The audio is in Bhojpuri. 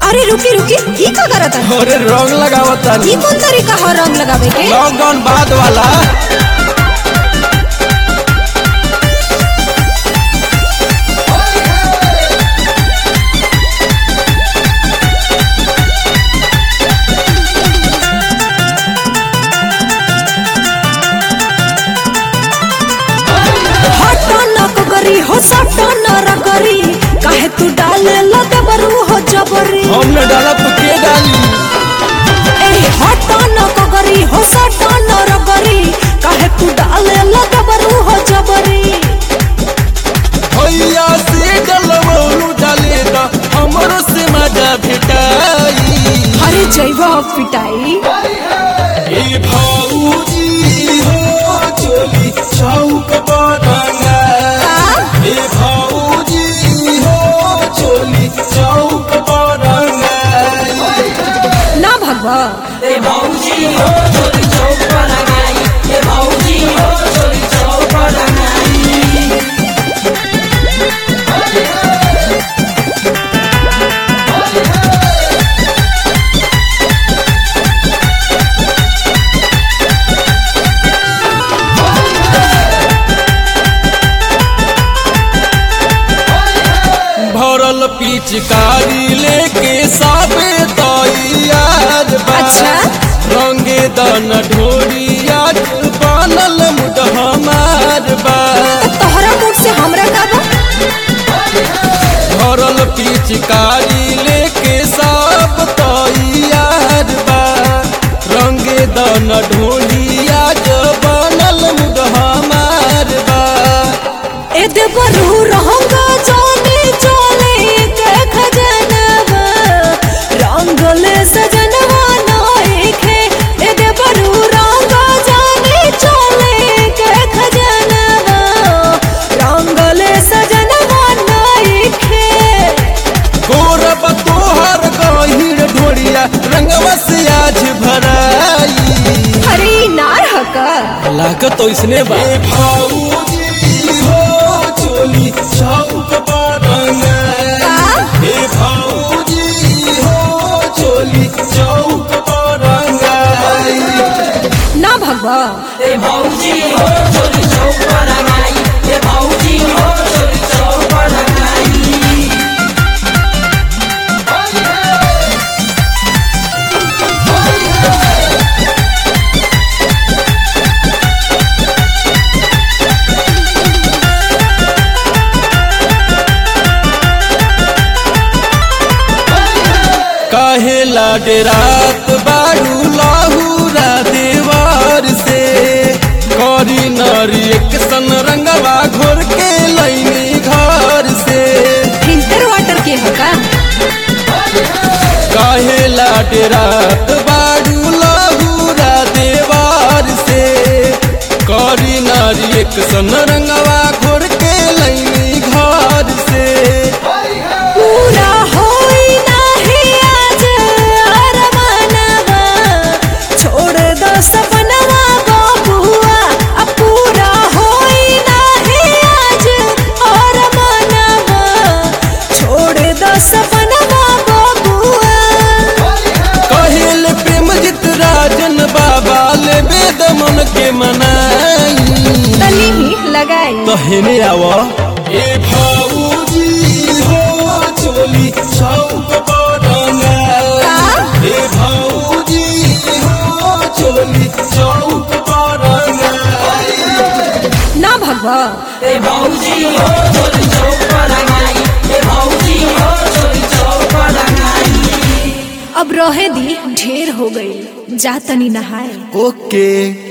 अरे रुकी रुकी ई का करत है अरे रंग लगावता ई कौन तरीका है रंग लगावे के लॉकडाउन बाद वाला हट न करी हो सट न रगरी काहे तू डाले लगे बरू हो जबरी हमने डाला तो के डाली ए हट न करी हो सट न रगरी काहे तू डाले लगे बरू हो जबरी भैया से डलवलू डाले दा हमरो से मजा भेटाई अरे जैव पिटाई ए भौजी हो चोली चौक बदंगा ए भौजी हो चोली चौक बदंगा ना भगवा भरल पिचकारी लेके साबे तैयार बा अच्छा। रंगे दन ढोरिया बनल मुड हमार बा तोहरा मुख से हमरा का बा भरल पिचकारी लेके सब तैयार बा रंगे दन ढोलिया बनल मुड हमार बा ए देवरू रहंगा जाने चले के खजनवा रंगले सजनवा नाइखे ए देवरू रहंगा जाने चले के खजनवा रंगले सजनवा नाइखे गोरब तोहर गहिर ढोरिया रंगवा से आज भराई हरी नार हका लागत तो इसने बा भौजी हो चोली चौक बदंगा हे भौजी हो चोली चौक बदंगा ना भगवा काहे लाडे रात बाड़ू लाहूरा देवार से करी नारी एक सन रंगवा घोर के लैनी घर से फिल्टर वाटर के हका काहे लाडे रात बाड़ू लाहूरा देवार से करी नारी एक सन रंगवा घोर के लैनी घर से पूरा होई नाही आज अरमानवा छोड़ दो सपनवा बबुआ अब पूरा होई नाही आज अरमानवा छोड़ दो सपनवा बबुआ कहिल प्रेम जित राजन बाबा ले वेद मन के मनाई तनी ही लगाई तहने आव ए भौजी हो चोली चौक बदंगा ए भौजी हो चोली चौक बदंगा ना भगवा अब रहे दी ढेर हो गई जा तनी नहाए ओके